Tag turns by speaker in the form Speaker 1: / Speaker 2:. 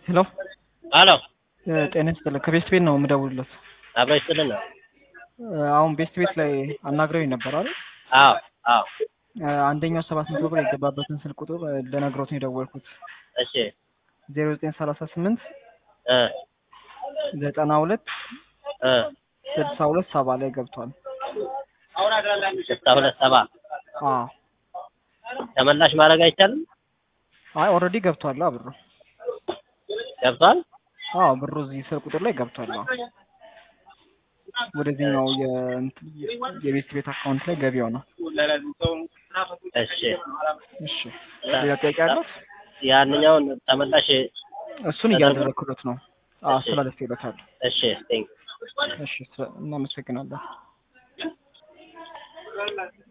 Speaker 1: ሄሎ
Speaker 2: አሎ
Speaker 1: ጤና ይስጥልኝ ከቤስት ቤት ነው የምደውልለት።
Speaker 2: አብሮ ይስጥልን ነው።
Speaker 1: አሁን ቤስት ቤት ላይ አናግረውኝ ነበር አይደል?
Speaker 2: አዎ አዎ።
Speaker 1: አንደኛው ሰባት መቶ ብር የገባበትን ስልክ ቁጥር ልነግሮት ነው የደወልኩት።
Speaker 2: እሺ
Speaker 1: ዜሮ ዘጠኝ ሰላሳ ስምንት
Speaker 2: እ
Speaker 1: ዘጠና ሁለት
Speaker 2: እ
Speaker 1: ስልሳ ሁለት ሰባ ላይ ገብቷል።
Speaker 2: ስልሳ ሁለት ሰባ
Speaker 1: አዎ
Speaker 2: ተመላሽ ማድረግ አይቻልም?
Speaker 1: አይ ኦልሬዲ ገብቷል ብሩ።
Speaker 2: ገብቷል?
Speaker 1: አዎ ብሩ እዚህ ስልክ ቁጥር ላይ ገብቷል። አዎ ወደዚህኛው የእንትን የቤት ቤት አካውንት ላይ ገቢው ነው።
Speaker 2: እሺ
Speaker 1: እሺ ሌላ ጥያቄ አለው?
Speaker 2: ያንኛውን ተመላሽ
Speaker 1: እሱን እያደረግኩለት ነው። አዎ አስተላልፌለታል።
Speaker 2: እሺ ቴንክ
Speaker 1: እሺ እናመሰግናለን።